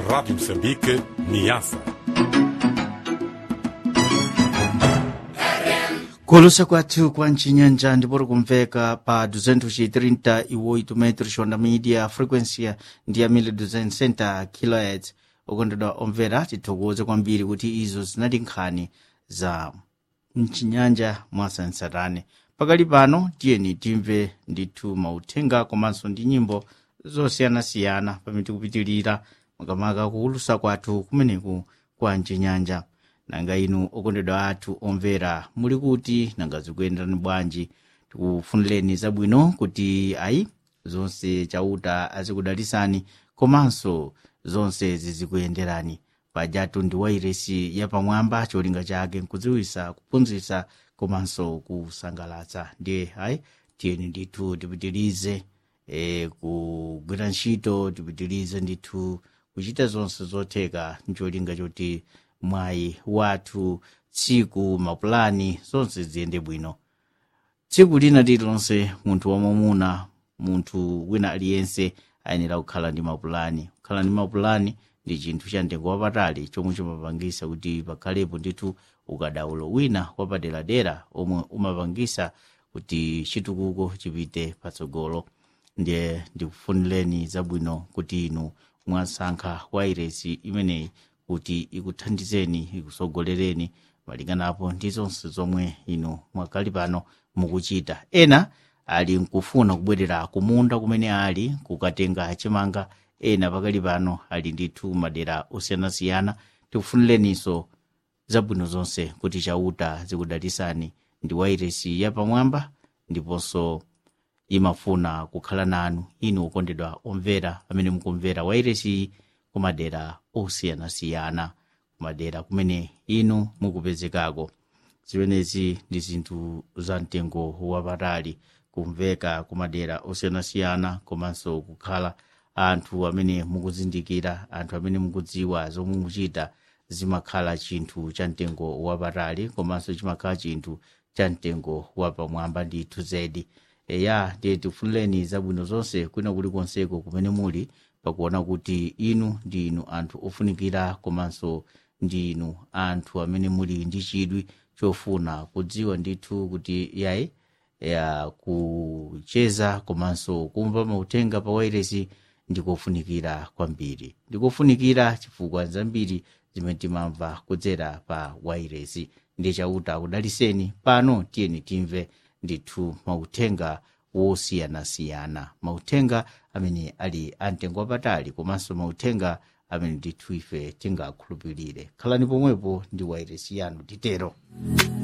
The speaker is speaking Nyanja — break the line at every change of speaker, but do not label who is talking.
Rádio Moçambique, Niassa.
kulusa kwathu kwa ncinyanja ndipoti kumveka pa 238 metros onda media frequency ndi ya 1260 kHz okondedwa omvera tithokoze kwambiri kuti izo zinali nkhani za mchinyanja mwasansarane pakali pano tiyeni timve ndithu mauthenga komanso ndi nyimbo zosiyanasiyana pamene tikupitirira makamaka kulusa kwathu kumeneku kwa mchinyanja nanga inu okondedwa athu omvera muli kuti nanga zikuyenderani bwanji tikufunireni zabwino kuti ayi zonse chauta azikudalisani komanso zonse zizikuyenderani pajatu ndi wairesi yapamwamba cholinga chake nkudziwisa kuphunzitsa komanso kusangalatsa ndiye ayi tiyeni ndithu tipitirize e, kugwira ntchito tipitirize ndithu kuchita zonse zotheka ncholinga choti mwayi wathu tsiku mapulani zonse ziyende bwino tsiku lina lililonse munthu wamwamuna munthu wina aliyense ayenera kukhala ndi mapulani kukhala ndi mapulani ndi chinthu cha mtengo wapatali chomwe chimapangisa kuti pakhalepo ndithu ukadaulo wina wapaderadera omwe umapangisa kuti chitukuko chipite patsogolo ndiye ndikufunireni zabwino kuti inu mwasankha wairesi imeneyi kuti ikuthandizeni ikusogolereni malinganapo ndi zonse zomwe inu mwakali pano mukuchita ena ali nkufuna kubwerera kumunda kumene ali kukatenga chimanga ena pakali pano ali ndithu madera osiyanasiyana tikufunireninso zabwino zonse kuti chauta zikudalisani ndi wairesi yapamwamba ndiponso imafuna kukhala nanu inu okondedwa omvera amene mukumvera wairesi kumadera osiyanasiyana kumadera kumene inu mukupezekako zimenezi ndi zinthu za mtengo wapatali kumveka kumadera osiyanasiyana komanso kukhala anthu amene mukuzindikira anthu amene mukudziwa zomwe mukuchita zimakhala chinthu cha mtengo wapatali komanso chimakhala chinthu cha mtengo wapamwamba ndithu zedi eya ndiye tifunireni zabwino zonse kwina kulikonseko kumene muli pakuona kuti inu ndi inu anthu ofunikira komanso ndi inu anthu amene muli ndi chidwi chofuna kudziwa ndithu kuti yayi ya kucheza komanso kumva mauthenga pa wairesi ndikofunikira kwambiri ndikofunikira chifukwa zambiri zimene timamva kudzera pa wairesi ndiye chauta kudaliseni pano tiyeni timve ndithu mauthenga wosiyanasiyana mauthenga amene ali amtengo wapatali komanso mauthenga amene ndithu ife tingakhulupirire khalani pomwepo ndi wairesi yanu titero